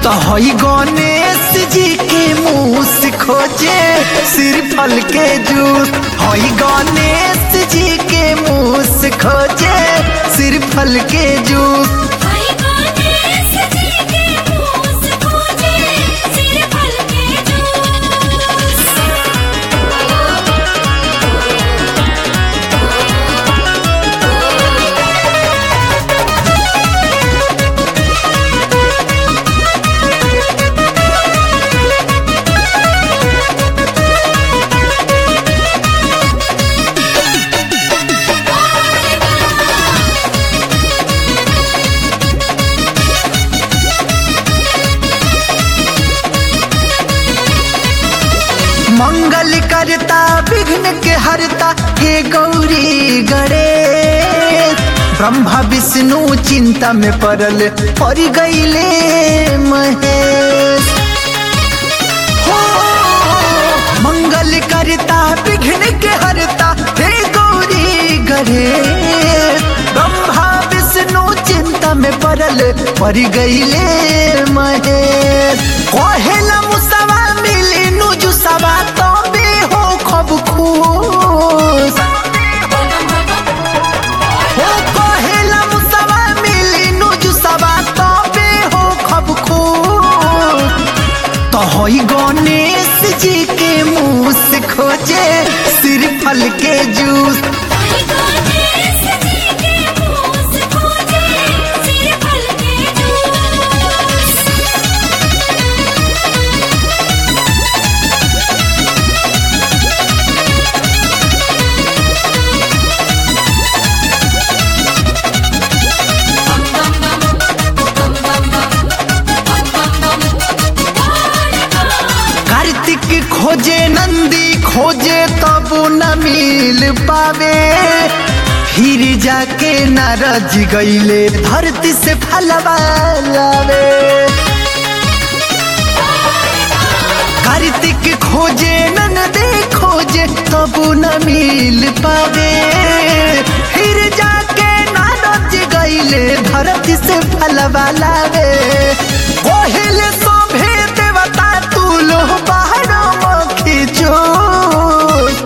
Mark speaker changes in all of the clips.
Speaker 1: तो हई गणेश जी के मुंह से खोजे सिर फल के जूस हई गणेश जी के मुंह से खोजे सिर फल के जूस
Speaker 2: हरि गणेश जी के मुँह से खोजे सिर फल के जूस
Speaker 1: मंगल करता विघ्न के हरता हे गौरी गणेश ब्रह्मा विष्णु चिंता में पड़ल पड़ गईले महेश हो मंगल करता विघ्न के हरता हे गौरी गणेश ब्रह्मा विष्णु चिंता में पड़ल पड़ गईले महेश कहेला मुसवा मिली नुजुसवा तबे हो खब खुश हो कहेला मुसवा मिली नुजुसवा तबे हो खब खुश तो हई गणेश जी के मुंह से खोजे सिर फल के जूस
Speaker 2: हरि गणेश जी के मुँह से खोजे सिर फल के जूस
Speaker 1: कार्तिक खोजे नंदी खोजे तब न मिल पावे फिर जाके नारज गईले धरती से फलवा लावे कार्तिक खोजे नंदे खोजे तब न मिल पावे फिर जाके नारज गईले धरती से फलवा लावे कोहिले सोभे देवता तू लो बाहर मखी चोट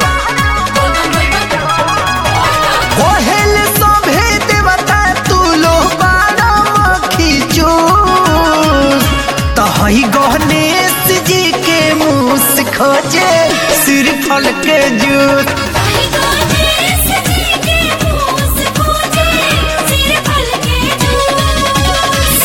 Speaker 1: कोहेल सोभे देवता तू लो बारा मखी चूस तो हई गणेश जी के मुंह से खोजे सिर फल के जूस
Speaker 2: हरि गणेश जी के मुँह से खोजे सिर फल के जूस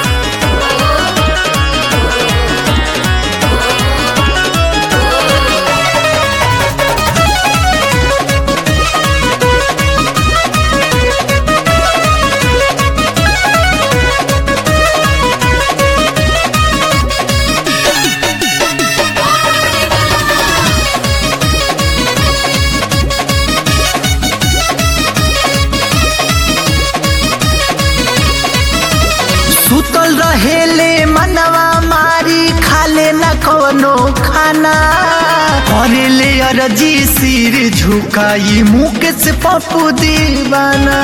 Speaker 1: सुतल रहेले मनवा मारी खाले न कोनो खाना करेले अरजी सिर झुकाई मुँह से पप्पू दीवाना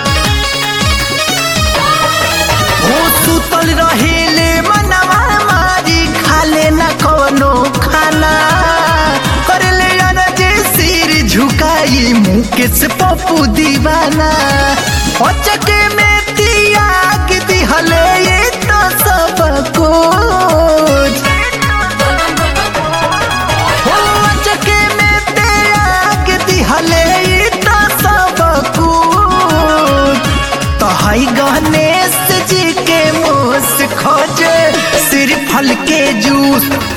Speaker 1: हो सुतल रहेले मनवा मारी खाले न कोनो खाना करेले अरजी सिर झुकाई मुँह से पप्पू दीवाना अचके में तियाग दिहले ये तो सब कुछ हो अचके में त्याग दिहले ये तो सब कुछ तो हई गणेश जी के मुँह से खोजे सिर फल के जूस